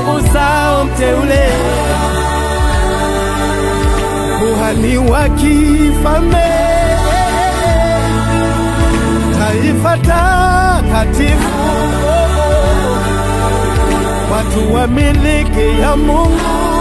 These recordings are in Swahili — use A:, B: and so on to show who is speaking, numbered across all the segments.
A: uzao mteule, kuhani wa kifalme, taifa takatifu, watu wa miliki ya Mungu.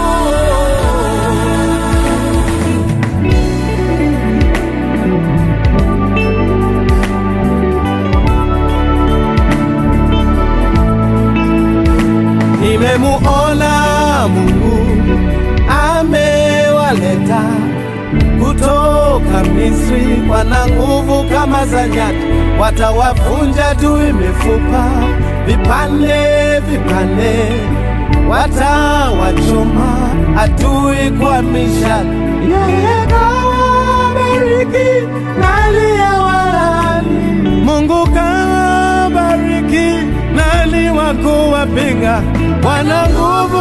A: Nimemuona Mungu amewaleta kutoka Misri, wana nguvu kama za nyati, watawavunja adui mifupa vipande vipande, watawachoma adui kwa mishale. Yeye kawabariki na aliyewalaani. Mungu kawabariki nani wa kuwapinga? Wana nguvu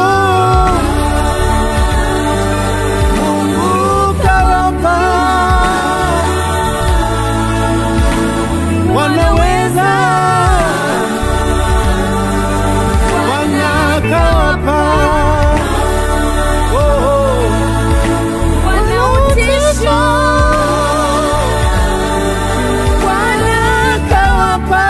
A: Mungu kawapa, wanaweza wanakawapa oh, oh.
B: Wanautisha,
A: wanakawapa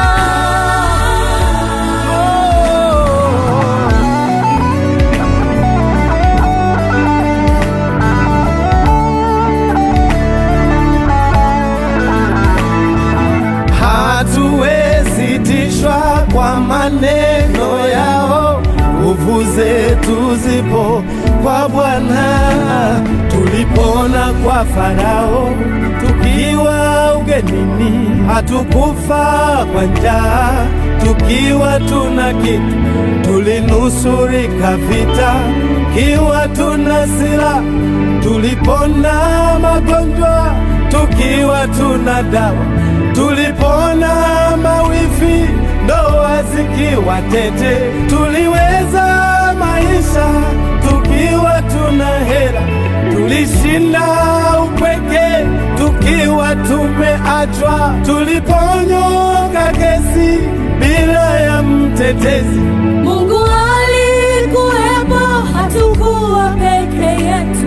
A: hatuwezi tishwa kwa maneno yao, nguvu zetu zipo kwa Bwana. Tulipona kwa Farao tukiwa ugenini, hatukufa kwa njaa tukiwa tuna kitu, tulinusurika vita kiwa tuna silaha, tulipona magonjwa tukiwa tuna dawa, tulipona mawifi ndoa zikiwa tete, tuliweza maisha tukiwa tuna hela, tulishinda upweke tukiwa tumeachwa, tuliponyonga kesi bila ya mtetezi.
B: Mungu alikuwepo, hatukuwa peke yetu.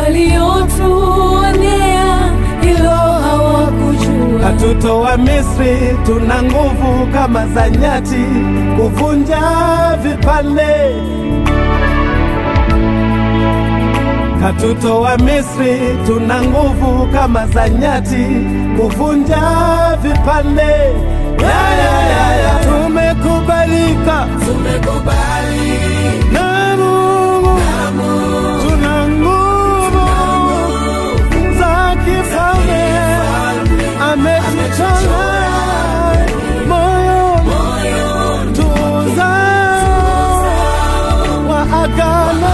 B: Waliotuonea hilo hawakujua.
A: Katutoa Misri, tuna nguvu kama za nyati, kuvunja vipande. Katutoa Misri, tuna nguvu kama za nyati, kuvunja vipande. Ya, ya, ya, ya. Tumekubalika na Mungu, tuna nguvu za kifalme, ametuchora moyo tuzao wa agano,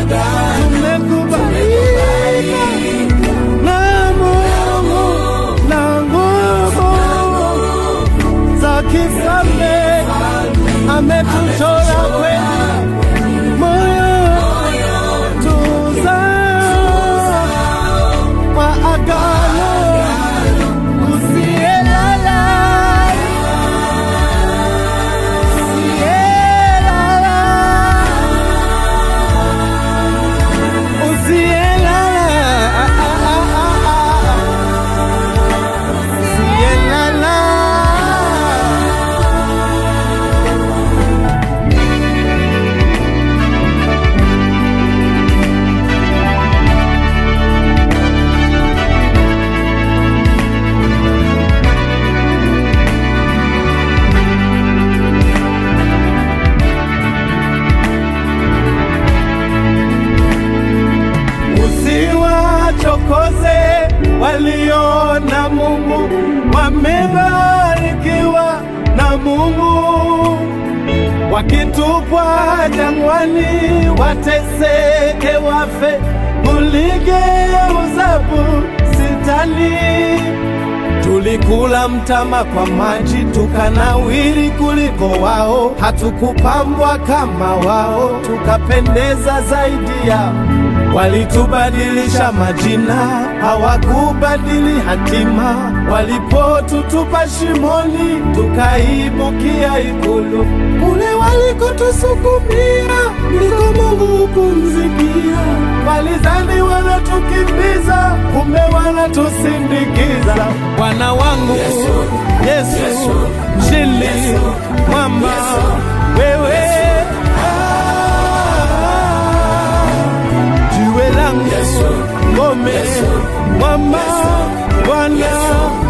A: tumekubalika na Mungu na nguvu za kifalme, ametuchora kweli moyo tuzao wa agano usiyelala usiyelala usiyelala usiyelala Usiwachokoze walio na Mungu, wamebarikiwa na Mungu. Wakitupwa jangwani, wateseke, wafe, uligeuza bustani. Tulikula mtama kwa maji, tukanawiri kuliko wao, hatukupambwa kama wao, tukapendeza zaidi yao. Walitubadilisha majina, hawakubadili hatima. Walipotutupa shimoni, tukaibukia ikulu. Kule wali walikotusukumia ndiko Mungu hupumzikia. Walizani wanatukimbiza, kumbe wanatusindikiza. Bwana wangu Yesu, mshindi mwamba, wewe ah, jiwe langu ngome mwamba Bwana